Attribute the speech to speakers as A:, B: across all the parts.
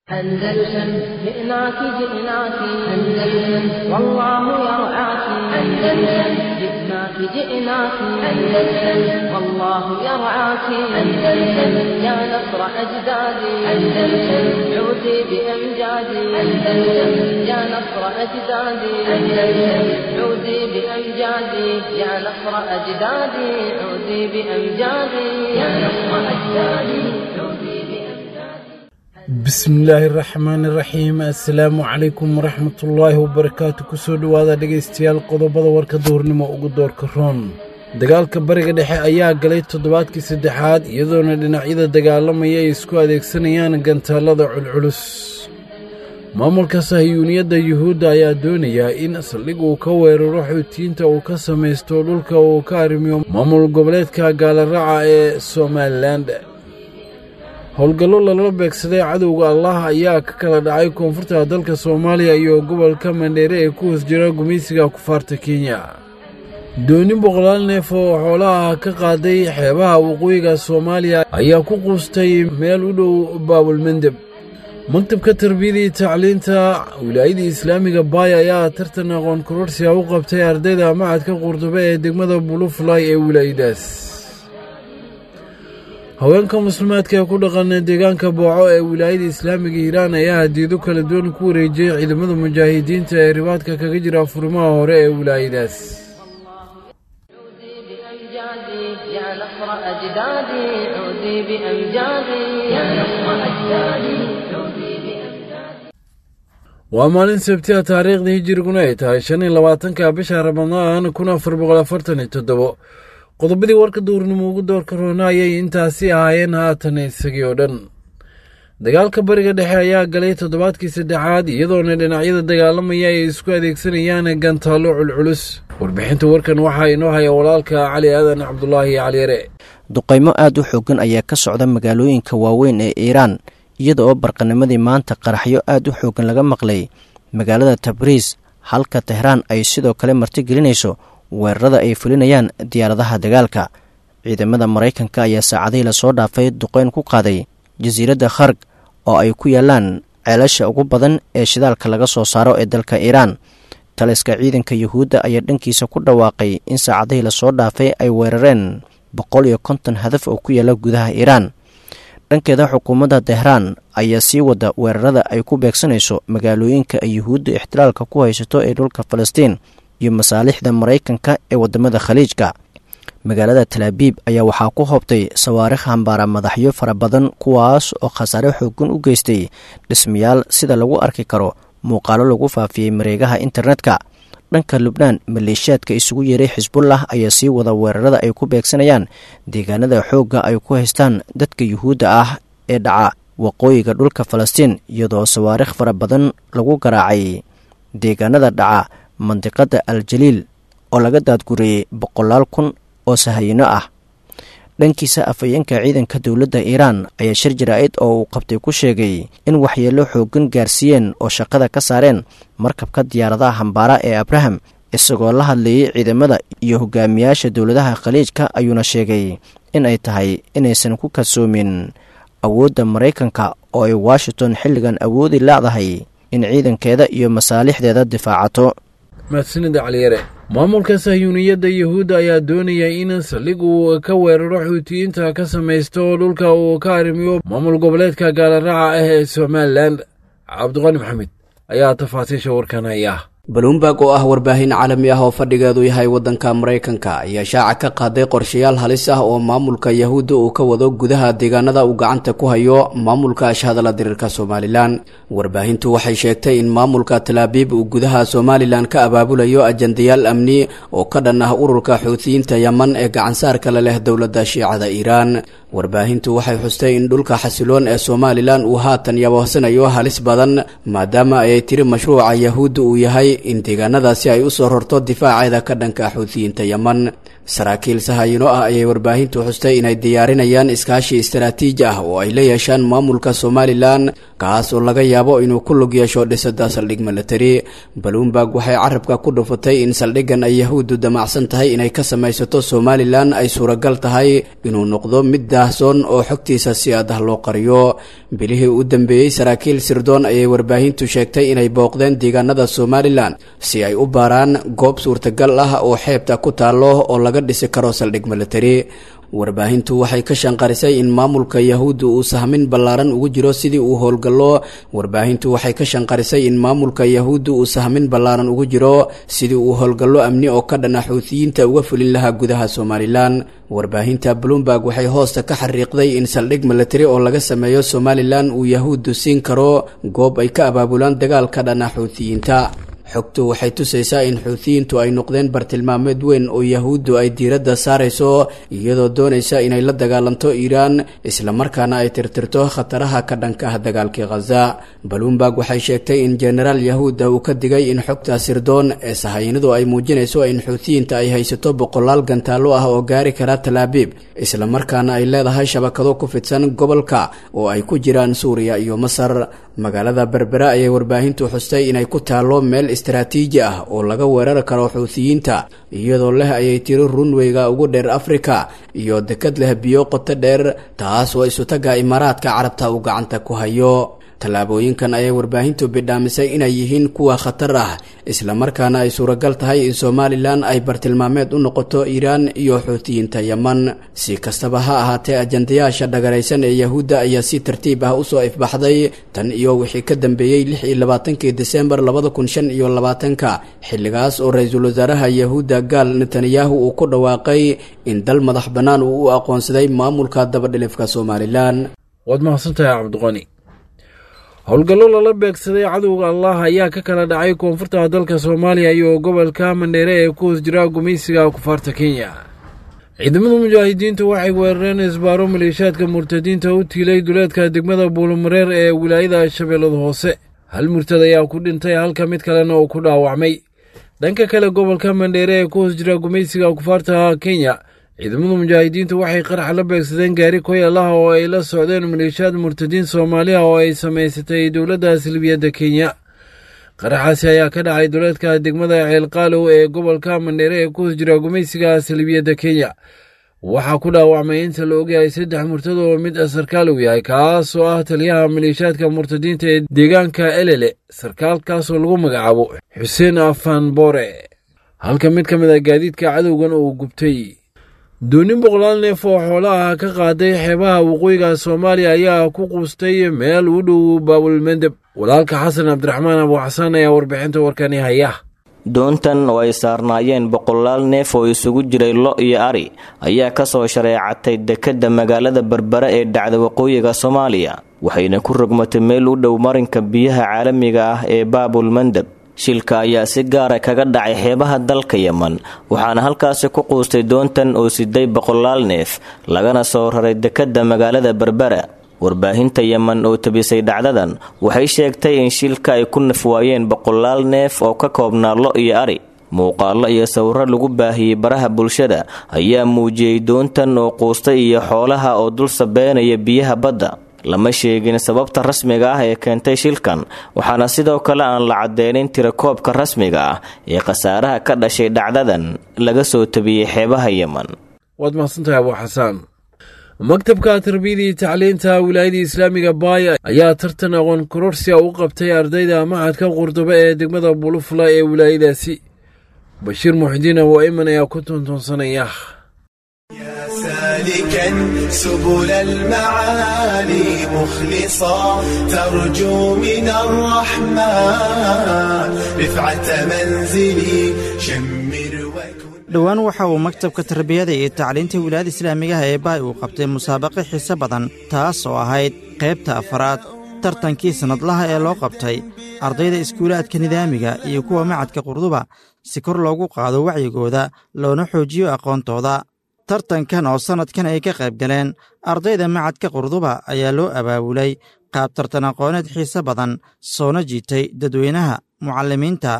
A: أندلسن جئناك جئناك أندلسن والله يرعاك أندلسن جئناك جئناك أندلسن والله يرعاك أندلسن يا نصر أجدادي أندلسن عودي بأمجادي أندلسن يا نصر أجدادي أندلسن عودي بأمجادي يا نصر أجدادي عودي بأمجادي يا نصر أجدادي عودي بأمجادي
B: bismillaahi raxmaani raxiim assalaamu calaykum waraxmatullaahi wabarakaatu kusoo dhowaada dhegaystayaal qodobada warka duhurnimo ugu doorka roon dagaalka bariga dhexe ayaa galay toddobaadkii saddexaad iyadoona dhinacyada dagaalamaya ay isku adeegsanayaan gantaallada culculus maamulka sahiyuuniyadda yuhuudda ayaa doonayaa in saldhig uu ka weeraro xuutiyiinta uu ka samaysto dhulka uu ka arrimiyo maamul goboleedka gaalaraaca ee somalilan howlgallo lala beegsaday cadowga allah ayaa ka kala dhacay koonfurta dalka soomaaliya iyo gobolka mandheere ee ku hoos jira gumaysiga kufaarta kenya dooni boqolaal neef oo xoolaha ka qaaday xeebaha waqooyiga soomaaliya ayaa ku quustay meel u dhow baabulmendeb maktabka tarbiyadii tacliinta wilaayadii islaamiga baay ayaa tartan aqoon kororsiga u qabtay ardayda macadka qurdube ee degmada bulufulay ee wilaayadaas haweenka muslimaadka ee ku dhaqan deegaanka booco ee wilaayada islaamiga hiiraan ayaa hadiido kala duwan ku wareejiyey ciidamada mujaahidiinta ee ribaadka kaga jira furimaha hore ee wilaayadaas
A: عودي بأمجادي يا نصر أجدادي عودي بأمجادي يا نصر أجدادي عودي بأمجادي
B: waa maalin sabtiha taariikhdii hijiriguna ay tahay shan iyo labaatanka bisha ramadaan kun afar boqol afartan iyo toddobo qodobadii warka duurnimo ugu doorka roona ayay intaasi ahaayeen haatan isagii oo dhan dagaalka bariga dhexe ayaa galay toddobaadkii saddexaad iyadoona dhinacyada dagaalamaya ay isku adeegsanayaan gantaallo culculus warbixinta warkan waxaa inoo haya walaalka cali aadan cabdulaahi caliyare
C: duqaymo aad u xoogan ayaa ka socda magaalooyinka waaweyn ee iiraan iyada oo barqanimadii maanta qaraxyo aad u xoogan laga maqlay magaalada tabriis halka tehraan ay sidoo kale martigelinayso weerarada ay fulinayaan diyaaradaha dagaalka ciidamada maraykanka ayaa saacadihii lasoo dhaafay duqeyn ku qaaday jasiiradda kharg oo ay ku yaalaan ceelasha ugu badan ee shidaalka laga soo saaro ee dalka iiraan taliska ciidanka yuhuudda ayaa dhankiisa ku dhawaaqay in saacadihii lasoo dhaafay ay weerareen boqol iyo konton hadaf oo ku yaala gudaha iiraan dhankeeda xukuumadda tehraan ayaa sii wada weerarada ay ku beegsanayso magaalooyinka ay yuhuudda ixtilaalka ku haysato ee dhulka falastiin iyo masaalixda maraykanka ee waddamada khaliijka magaalada talaabiib ayaa waxaa ku hoobtay sawaarikh hambaara madaxyo fara badan kuwaas oo khasaare xoogan u geystay dhismayaal sida lagu arki karo muuqaalo lagu faafiyey mareegaha internetka dhanka lubnaan maleeshiyaadka isugu yeeray xisbullah ayaa sii wada weerarada ay ku beegsanayaan deegaanada xoogga ay ku haystaan dadka yuhuudda ah ee dhaca waqooyiga dhulka falastiin iyadoo sawaarikh fara badan lagu garaacay deegaanada dhaca mandiqada al-jaliil oo laga daadguriyey boqolaal kun oo sahayino ah dhankiisa afhayeenka ciidanka dowladda iiraan ayaa shir jaraa'id oo uu qabtay ku sheegay in waxyeello xoogan gaarsiiyeen oo shaqada ka saareen markabka diyaaradaha hambaara ee abraham isagoo la hadlayay ciidamada iyo hogaamiyaasha dowladaha khaliijka ayuuna sheegay in ay tahay inaysan ku kalsoomin awoodda maraykanka oo ay washington xilligan awoodi leedahay in ciidankeeda iyo masaalixdeeda difaacato
B: mahadsanida caliyare maamulka sahyuuniyadda yuhuudda ayaa doonaya in saldhig uu ka weeraro xuutiyiinta ka samaysto dhulka uu ka arrimiyo maamul goboleedka gaalaraaca ah ee somalilan cabdiqani maxamed ayaa tafaasiisha warkan haya
D: balumberg oo ah warbaahin caalami ah oo fadhigeedu yahay waddanka maraykanka ayaa shaaca ka qaaday qorshayaal halis ah oo maamulka yahuudda uu ka wado gudaha deegaanada uu gacanta ku hayo maamulka ashhadala diriirka somalilan warbaahintu waxay sheegtay in maamulka talaabiib uu gudaha somalilan ka abaabulayo ajandayaal amni oo ka dhan ah ururka xuutiyiinta yeman ee gacansaarka la leh dowladda shiicada iiraan warbaahintu waxay xustay in dhulka xasiloon ee somalilan uu haatan yaboohsanayo halis badan maadaama ayay tiri mashruuca yahuudda uu yahay in deegaanadaasi ay usoo rorto difaaceeda ka dhanka xuutiyiinta yeman saraakiil sahayino ah ayay warbaahintu xustay inay diyaarinayaan iskaashi istaraatiiji ah oo ay la yeeshaan maamulka somalilan kaas oo laga yaabo inuu ku lug yeesho dhisada saldhig milatari balumberg waxay carabka ku dhufatay in saldhiggan ay yahuuddu damacsan tahay inay ka samaysato somalilan ay suuragal tahay inuu noqdo mid daahsoon oo xogtiisa si adah loo qariyo bilihii u dambeeyey saraakiil sirdoon ayay warbaahintu sheegtay inay booqdeen deegaanada somalilan si ay u baaraan goob suurtagal ah oo xeebta ku taallo oo laga dhisi karo saldhig milatari warbaahintu waxay ka shanqarisay in maamulka yahuudda uu sahmin ballaaran ugu jiro sidii uu howlgallo warbaahintu waxay ka shanqarisay in maamulka yahuudda uu sahmin ballaaran ugu jiro sidii uu howlgallo amni oo ka dhana xuutiyiinta uga fulin lahaa gudaha somalilan warbaahinta bloomberg waxay hoosta ka xariiqday in saldhig milatari oo laga sameeyo somalilan uu yahuuddu siin karo goob ay ka abaabulaan dagaalka dhana xuutiyiinta xogtu waxay tusaysaa in xuutiyiintu ay noqdeen bartilmaameed weyn oo yahuuddu ay diiradda saarayso iyadoo doonaysa inay la dagaalanto iiraan islamarkaana ay tirtirto khataraha ka dhanka ah dagaalkii khaza balumberg waxay sheegtay in jenaraal yahuudda uu ka digay in xogta sirdoon ee sahayanadu ay muujinayso in xuutiyiinta ay haysato boqolaal gantaallo ah oo gaari kara talaabiib islamarkaana ay leedahay shabakado ku fidsan gobolka oo ay ku jiraan suuriya iyo masar magaalada berbera ayay warbaahintu xustay inay ku taallo meel istaraatiiji ah oo laga weerari karo xuutiyiinta iyadoo leh ayay tiri runweyga ugu dheer afrika iyo dekad leh biyo qoto dheer taas oo isutaga imaaraadka carabta uu gacanta ku hayo tallaabooyinkan ayay warbaahintu bidhaamisay inay yihiin kuwa khatar ah islamarkaana ay suuragal tahay in somalilan ay bartilmaameed u noqoto iiraan iyo xuutiyiinta yeman si kastaba ha ahaatee ajandayaasha dhagaraysan ee yahuudda ayaa si tartiib ah usoo ifbaxday tan iyo wixii ka dambeeyey lix iyo labaatankii desembar labada kun shan iyo labaatanka xilligaas oo ra-iisul wasaaraha yahuudda gaal netanyahu uu ku dhawaaqay in dal madax bannaan uu u aqoonsaday maamulka dabadhilifka somalilan
B: waad mahadsantahay cabdiqani howlgallo lala beegsaday cadowga allah ayaa ka kala dhacay koonfurta dalka soomaaliya iyo gobolka mandheere ee ku hoos jira gumaysiga kufaarta kenya ciidamada mujaahidiintu waxay weerareen isbaaro maleeshaadka murtadiinta u tiilay duleedka degmada buulumareer ee wilaayada shabeellada hoose hal murtad ayaa ku dhintay halka mid kalena uu ku dhaawacmay dhanka kale gobolka mandheere ee ku hoos jira gumaysiga kufaarta kenya ciidamada mujaahidiintu waxay qarax la beegsadeen gaari koyalaha oo ay la socdeen maleeshiyaad murtadiin soomaaliya oo ay samaysatay dowladda silbiyadda kenya qaraxaasi ayaa ka dhacay duleedka degmada ceelqaalow ee gobolka mandheere ee ku hoos jira gumaysiga silbiyadda kenya waxaa ku dhaawacmay inta la ogyahay saddex murtad oo mid sarkaalow yahay kaas oo ah taliyaha maleeshiyaadka murtadiinta ee deegaanka elele sarkaalkaasoo lagu magacaabo xuseen afan boore halka mid ka mid a gaadiidka cadowgan uu gubtay doonin boqolaal neef oo xoolo ah ka qaaday xeebaha waqooyiga soomaaliya ayaa ku quustay meel u dhow baabulmendeb walaalka xasan cabdiraxmaan abuuxasaan ayaa warbixinta warkani haya
E: doontan oo ay saarnaayeen boqolaal neef oo isugu jiray lo iyo ari ayaa kasoo shareecatay dekedda magaalada berbera ee dhacda waqooyiga soomaaliya waxayna ku rogmatay meel u dhow marinka biyaha caalamiga ah ee baabul mandeb shilka ayaa si gaara kaga dhacay xeebaha dalka yeman waxaana halkaasi ku quustay doontan oo siday boqolaal neef lagana soo raray dekedda magaalada berbera warbaahinta yeman oo tabisay dhacdadan waxay sheegtay in shilka ay ku nafwaayeen boqolaal neef oo ka koobnaa lo iyo ari muuqaallo iyo sawiro lagu baahiyey baraha bulshada ayaa muujiyey doontan oo quustay iyo xoolaha oo dul sabeenaya biyaha badda lama sheegin sababta rasmiga ah ee keentay shilkan waxaana sidoo kale aan la cadeynin tirakoobka rasmiga ah ee khasaaraha ka dhashay dhacdadan laga soo tabiyey xeebaha yeman
B: waad mahadsantahay abuu xasaan maktabka tarbiyada iyo tacliinta wilaayada islaamiga baaya ayaa tartan aqoon kororsia u qabtay ardayda maxadka qurduba ee degmada bulufla ee wilaayadaasi bashiir muxidiin abu ayman ayaa ku tuntuunsanaya
F: سالكا سبل المعالي مخلصا ترجو من الرحمن رفعة منزلي شمر وكن
G: dhowaan waxa uu maktabka tarbiyada iyo tacliinta wilaayada islaamigaha ee baay uu qabtay musaabaqo xiise badan taas oo ahayd qaybta afaraad tartankii sannadlaha ee loo qabtay ardayda iskuulaadka nidaamiga iyo kuwa macadka qurduba si kor loogu qaado wacyigooda loona xoojiyo aqoontooda tartankan oo sannadkan ay ka qayb galeen ardayda macadka qurduba ayaa loo abaabulay qaab tartan aqooneed xiise badan soona jiitay dadweynaha mucallimiinta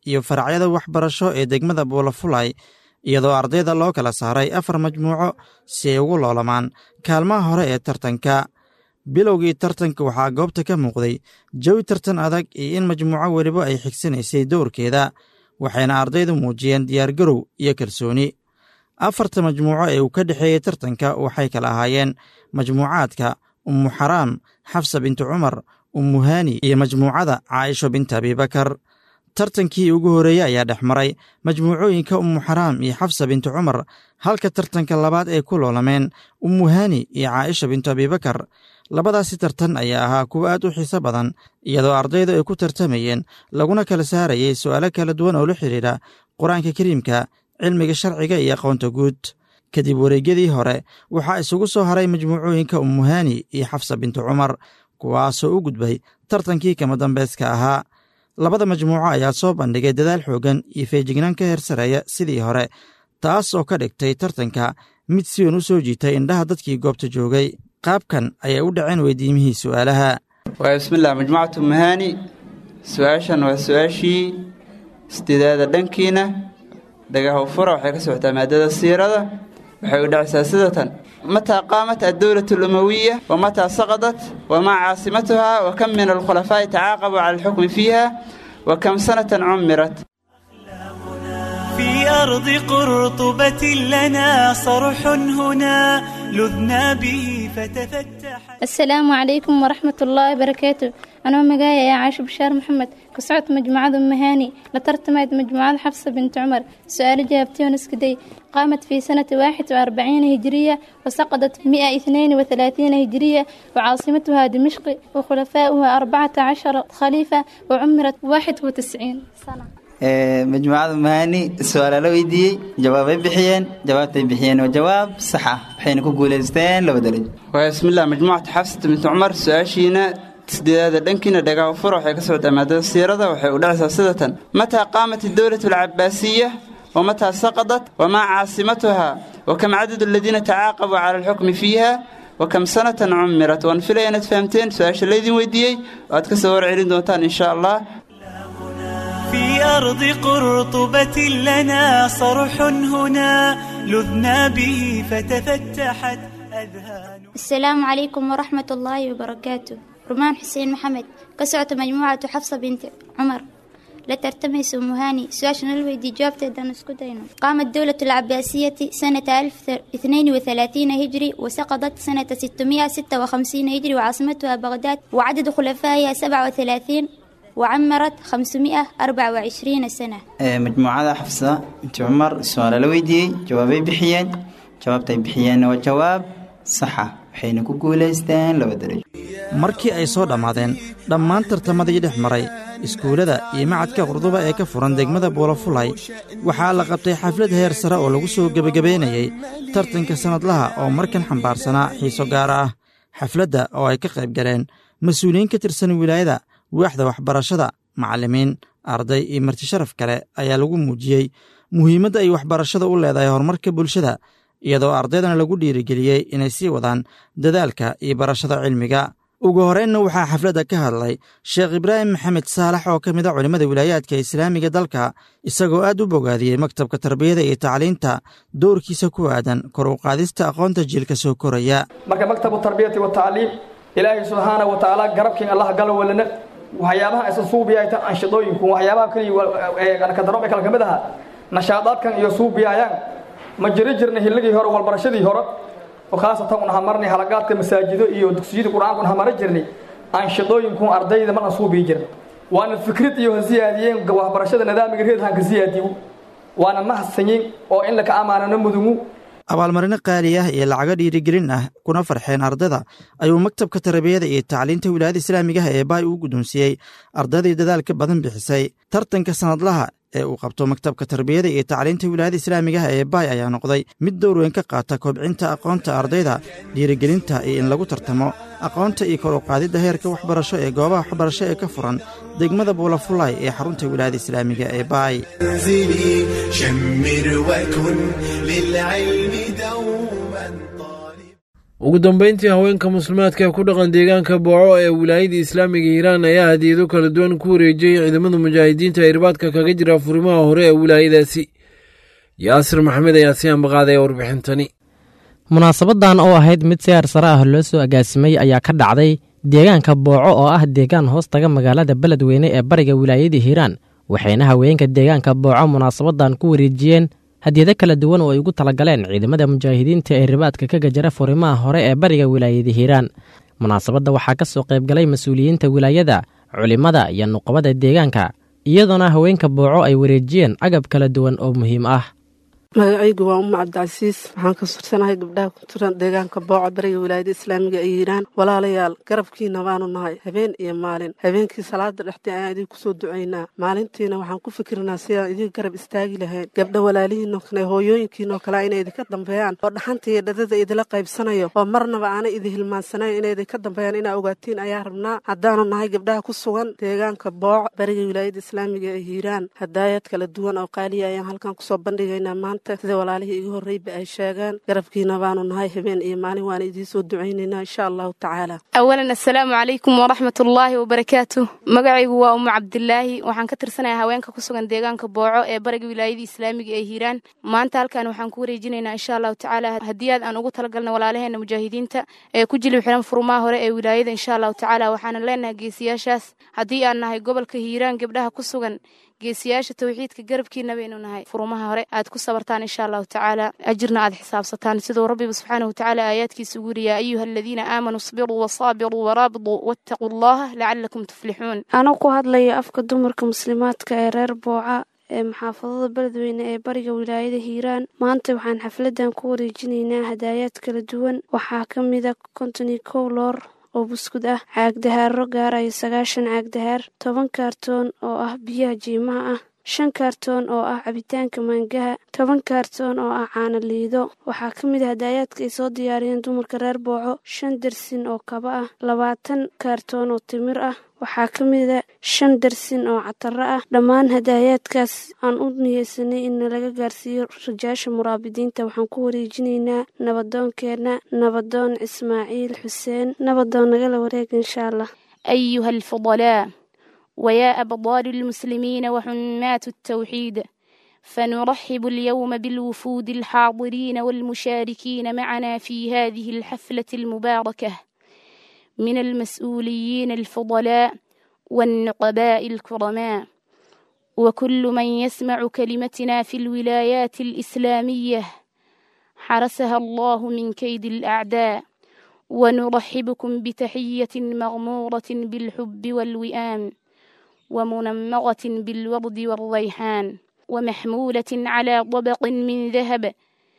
G: iyo faracyada waxbarasho ee degmada buulafulay iyadoo ardayda loo kala saaray afar majmuuco si ay ugu loolamaan kaalmaha hore ee tartanka bilowgii tartanka waxaa goobta ka muuqday jawi tartan adag iyo in majmuuco weliba ay xigsanaysay dowrkeeda waxayna ardaydu muujiyeen diyaargarow iyo kalsooni afarta majmuuco ee uu ka dhexeeyey tartanka waxay kala ahaayeen majmuucaadka ummu xaraam xafsa bintu cumar ummu haani iyo majmuucada caaisho binta abibakar tartankii ugu horreeyey ayaa dhex maray majmuucooyinka ummu xaraam iyo xafsa bintu cumar halka tartanka labaad ay ku loolameen ummu haani iyo caaisha bintu abibakar labadaasi tartan ayaa ahaa kuwo aad u xiiso badan iyadoo ardaydu ay ku tartamayeen laguna kala saarayay su'aalo kala duwan oo la xidhiidha qur-aanka kariimka cilmiga sharciga iyo aqoonta guud kadib wareegyadii hore waxaa isugu soo haray majmuucooyinka ummuhaani iyo xafsa bintu cumar kuwaasoo u gudbay tartankii kama dambayska ahaa labada majmuuco ayaa soo bandhigay dadaal xooggan iyo feejignaan ka hersareeya sidii hore taas oo ka dhigtay tartanka mid si weyn u soo jiitay indhaha dadkii goobta joogay qaabkan ayay u dhaceen weydiimihii su'aalaha
H: waa bismillaah majmuucatu mahaani su-aashan waa su-aashii sideedaada dhankiina dhagaha fura waxay ka socotaa maadada siirada waxay u dhacaysaa sida tan mataa qaamat addowlatu alumawiya wa mataa saqadat wamaa caasimatuha wa kam min alkhulafaa'i tacaaqabuu cala alxukmi fiiha wa kam sanatan cummirat
I: في أرض قرطبة لنا صرح هنا لذنا به فتفتح
J: السلام عليكم ورحمة الله وبركاته أنا مقايا يا عايشة بشار محمد كسعت مجموعة أم هاني لترتمت مجموعة حفصة بنت عمر سؤال جابتي ونسكدي قامت في سنة واحد وأربعين هجرية وسقطت في مئة اثنين وثلاثين هجرية وعاصمتها دمشق وخلفاؤها أربعة عشر خليفة وعمرت واحد وتسعين سنة
H: majmuucada mahani su-aala la weydiiyey jawaabay bixiyeen jawaabtay bixiyeen waa jawaab sax ah waxayna ku guulaysteen laba darajo waa bismillah majmuucata xafsata bintu cumar su-aashiina sideedaada dhankiina dhagaha fura waxay ka socdaa maadada siirada waxay u dhacaysaa sida tan mataa qaamat idowlatu alcabaasiya wamataa saqadat wamaa caasimatuha wakam cadadu aladiina tacaaqabuu cala alxukmi fiiha wakam sanatan cummirat waan filaya inaad fahamteen su-aasha laydin weydiiyey oo aad ka soo warcelin doontaan insha allah
I: في أرض قرطبة لنا صرح هنا لذنا به فتفتحت أذهان
K: السلام عليكم ورحمة الله وبركاته رمان حسين محمد كسعت مجموعة حفصة بنت عمر لا ترتمس أم هاني سواشن الويدي جوابت دانسكودينو قامت دولة العباسية سنة 1032 هجري وسقطت سنة 656 هجري وعاصمتها بغداد وعدد خلفائها 37 وعمرت 524 سنة
H: majmuucada xafsa binti cumar su-aala la weydiiyey jawaabay bixiyeen jawaabtay bixiyeenna waa jawaab saxa waxayna ku guulaysteen laba darajo
G: markii ay soo dhammaadeen dhammaan tartamadii dhex maray iskuullada iyo macadka qurduba ee ka furan degmada buulafulay waxaa la qabtay xaflad heer sare oo lagu soo gebagabaynayey tartanka sannadlaha oo markan xambaarsanaa xiiso gaar ah xafladda oo ay ka qayb galeen mas-uuliyiin ka tirsan wilaayada waaxda waxbarashada macallimiin arday iyo martisharaf kale ayaa lagu muujiyey muhiimadda ay waxbarashada u leedahay horumarka bulshada iyadoo ardaydana lagu dhiirigeliyey inay sii wadaan dadaalka iyo barashada cilmiga ugu horreynna waxaa xafladda ka hadlay sheekh ibraahim maxamed saalax oo ka mid a culimmada wilaayaadka islaamiga dalka isagoo aad u bogaadiyey maktabka tarbiyada iyo tacliinta doorkiisa ku aadan kor u qaadista aqoonta jiilka soo koraya
L: marka maktabu tarbiyati watacliim ilaahay subxaana wa tacaala garabkiin allah gala walana waxyaabaha aysan suubiyayta anshidooyinku waxyaabaha keliya kadarobe kale ka mid aha nashaadaadkan iyo suubiyayaan ma jiri jirna hilligii hore walbarashadii hore oo khaasatan un hamarnay halagaadka masaajido iyo dugsiyada qur-aanka un hamara jirnay anshidooyinku ardayda marna suubiyi jirna waana fikrad iyo hasiyaadiyeen waxbarashada nidaamiga reedhan ka siyaadiyo waana mahadsanyin oo in laka amaanano mudugu
G: abaalmarino qaali ah iyo lacago dhiirigelin ah kuna farxeen ardayda ayuu maktabka tarbiyada iyo tacliinta wilaayada islaamigaha ee baay uu guddoonsiiyey ardaydii dadaalka badan bixisay tartanka sannadlaha ee uu qabto maktabka tarbiyada iyo tacliinta wilaayada islaamigaha ee baay ayaa noqday mid dowr weyn ka qaata kobcinta aqoonta ardayda dhiirigelinta iyo in lagu tartamo aqoonta iyo kor u qaadidda heerka waxbarasho ee goobaha waxbarasho ee ka furan degmada buulafulay ee xarunta wilaayada islaamiga ee baay
F: منزلي شمر وكن للعلم دوما طالب
B: ugu dambeyntii haweenka muslimaadka ee ku dhaqan deegaanka booco ee wilaayada islaamiga hiiraan ayaa hadiyado kala duwan ku wareejiyey ciidamada mujaahidiinta ee irbaadka kaga jira furimaha hore ee wilaayadaasi yaasir maxamed ayaa si ambaqaadaya warbixintani
M: munaasabadan oo ahayd mid siyaar sare ah loo soo agaasimay ayaa ka dhacday deegaanka booco oo ah deegaan hoos taga magaalada beledweyne ee bariga wilaayada hiiraan waxayna haweenka deegaanka booco munaasabadan ku wareejiyeen hadiyado kala duwan oo ay ugu talagaleen ciidamada mujaahidiinta ee ribaadka ka gajara furimaha hore ee bariga wilaayada hiiraan munaasabadda waxaa ka soo qaybgalay mas-uuliyiinta wilaayada culimmada iyo nuqabada deegaanka iyadoona haweenka booco ay wareejiyeen agab kala duwan oo muhiim ah
N: magacaygu waa umma cabdicasiis waxaan ka sursanahay gabdhaha ku jiran deegaanka booco bariga wilaayada islaamiga ay yiiraan walaalayaal garabkiina baanu nahay habeen iyo maalin habeenkii salaada dhexdii ayaan idin kusoo ducaynaa maalintiina waxaan ku fikirnaa sidaan idin garab istaagi lahayn gabdha walaalihiinoo kale hooyooyinkiinoo kale inay idinka dambeeyaan oo dhaxanta iyo dhadada idila qaybsanayo oo marnaba aanay idin hilmaansanayn inay idinka dambeeyaan inaa ogaatiin ayaa rabnaa haddaanu nahay gabdhaha ku sugan deegaanka booco bariga wilaayada islaamiga ee hiiraan hadaayad kala duwan oo qaaliya ayaan halkan kusoo bandhigaynaa maanta sida walaalihii igu horreyba ay sheegaan garabkiina baanu nahay habeen iyo maalin waana idiin soo ducaynaynaa insha allahu tacaala
O: awalan assalaamu calaykum waraxmat ullaahi wabarakaatu magacaygu waa umu cabdilaahi waxaan ka tirsanayaa haweenka ku sugan deegaanka booco ee bariga wilaayada islaamiga ee hiiraan maanta halkan waxaan ku wareejinaynaa insha allahu tacaala hadiyaad aan ugu talagalna walaalaheena mujaahidiinta ee ku jilib xiran furmaha hore ee wilaayada insha allahu tacaala waxaanan leenahay geesiyaashaas haddii aan nahay gobolka hiiraan gabdhaha ku sugan geesiyaasha tawxiidka garabkiina baynu nahay furumaha hore aad ku sabartaan insha allahu tacaala ajirna aad xisaabsataan siduu rabbiba subxaanahu watacaala aayaadkiisa ugu yiri yaa ayuha aladiina aamanuu isbiruu wasaabiruu waraabiduu wattaquu allaha lacalakum tuflixuun
P: anoo ku hadlaya afka dumarka muslimaadka ee reer booca ee maxaafadada beledweyne ee bariga wilaayada hiiraan maanta waxaan xafladan ku wareejinaynaa hadaayaad kala duwan waxaa ka mida konton iyo kow loor oo buskud ah caagdahaaro gaaraya sagaashan caagdahaar toban kaartoon oo ah biyaha jiimaha ah shan kaartoon oo ah cabitaanka maangaha toban kaartoon oo ah caano liido waxaa ka mid ah hadaayaadka ay soo diyaariyeen dumarka reer booco shan darsin oo kaba ah labaatan kaartoon oo timir ah waxaa ka mida shan darsin oo cataro ah dhammaan hadaayaadkaas aan u niyeysanay in nalaga gaarsiiyo rajaasha muraabidiinta waxaan ku wareejinaynaa nabadoonkeenna nabadoon ismaaciil xuseen nabadoon nagala wareega insha allah
O: ayuha alfudalaa ويا أبطال المسلمين وحمات التوحيد فنرحب اليوم بالوفود الحاضرين والمشاركين معنا في هذه الحفلة المباركة من المسؤولين الفضلاء والنقباء الكرماء وكل من يسمع كلمتنا في الولايات الإسلامية حرسها الله من كيد الأعداء ونرحبكم بتحية مغمورة بالحب والوئام ومنمغة بالورد والريحان ومحمولة على طبق من ذهب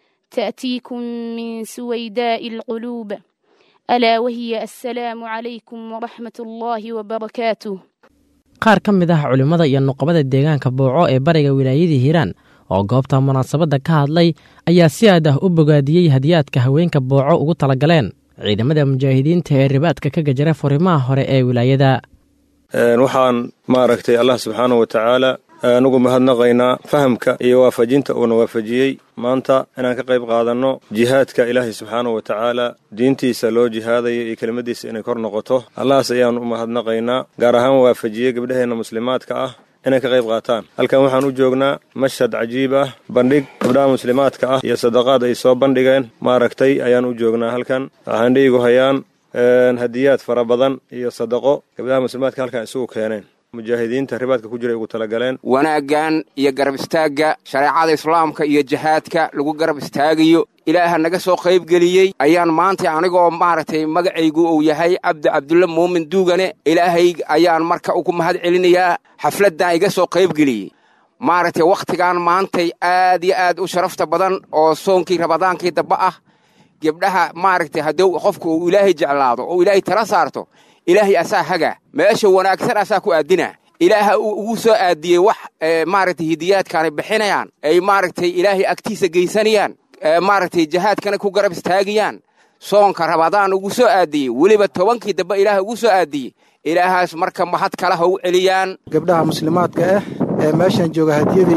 O: تأتيكم من سويداء القلوب ألا وهي السلام عليكم ورحمة الله وبركاته
M: qaar ka mid ah culimmada iyo nuqabada deegaanka booco ee bariga wilaayadii hiiraan oo goobta munaasabadda ka hadlay ayaa si aad ah u bogaadiyey hadiyaadka haweenka booco ugu talagaleen ciidamada mujaahidiinta ee ribaadka ka gajara furimaha hore ee wilaayada
Q: waxaan maaragtay allah subxaanahu wa tacaala anugu mahadnaqaynaa fahamka iyo waafajinta uuna waafajiyey maanta inaan ka qayb qaadanno jihaadka ilaahay subxaanahu wa tacaala diintiisa loo jihaadayo iyo kelimadiisa inay kor noqoto allahaas ayaan u mahadnaqaynaa gaar ahaan waafajiyey gabdhaheenna muslimaadka ah inay ka qayb qaataan halkan waxaan u joognaa mashhad cajiib ah bandhig gabdhaha muslimaadka ah iyo sadaqaad ay soo bandhigeen maaragtay ayaan u joognaa halkan waxaan dhiigu hayaan hadiyaad fara badan iyo sadaqo gabdhaha muslimaadka halkan isugu keeneen mujaahidiinta ribaadka ku jiray ugu talagaleen
R: wanaaggan iyo garab istaagga shareecada islaamka iyo jihaadka lagu garab istaagayo ilaaha naga soo qaybgeliyey ayaan maanta anigoo maaragtay magacaygu uu yahay cabdi cabdulle muumin duugane ilaahay ayaan marka ugu mahad celinayaa xafladdan iga soo qaybgeliyey maaragtay wakhtigan maantay aad iyo aad u sharafta badan oo soonkii rabadaankii damba ah gebdhaha maaragtay hadduu qofku uu ilaahay jeclaado oo ilaahay tala saarto ilaahay asaa haga meesha wanaagsan asaa ku aadina ilaaha uu ugu soo aadiyey wax maaragtay hidiyaadkaanay bixinayaan ay maaragtay ilaahay agtiisa geysanayaan maaragtay jihaadkana ku garab istaagayaan soonka rabadaan ugu soo aadiyey weliba tobankii dambe ilaaha ugu soo aadiyey ilaahaas marka mahad kale ha u celiyaan
S: gabdhaha muslimaadka ah ee meeshan jooga hadiyaday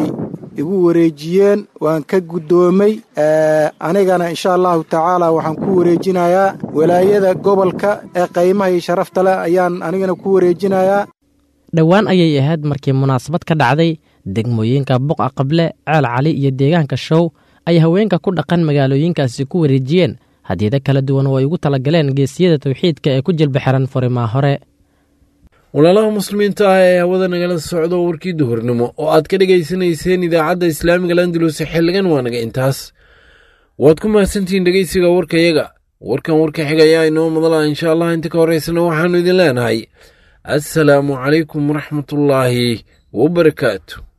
S: igu wareejiyeen waan ka guddoomay anigana insha allahu tacaala waxaan ku wareejinayaa walaayada gobolka ee qaymaha iyo sharafta leh ayaan anigana ku wareejinayaa
M: dhowaan ayay ahayd markii munaasabad ka dhacday degmooyinka buqa qable ceel cali iyo deegaanka show ay haweenka ku dhaqan magaalooyinkaasi ku wareejiyeen hadiyado kala duwan oo ay ugu talagaleen geesiyada tawxiidka ee ku jilba xiran furimaa hore
B: walaalaha muslimiinta ah ee hawada nagala socdo warkii duhurnimo oo aad ka dhegaysanayseen idaacadda islaamiga landalus xilligan waa naga intaas waad ku mahadsantihiin dhegeysiga warkayaga warkan warka xiga ayaa inoo madala insha allah inta ka horeysana waxaannu idin leenahay assalaamu calaykum waraxmatullaahi wabarakaatu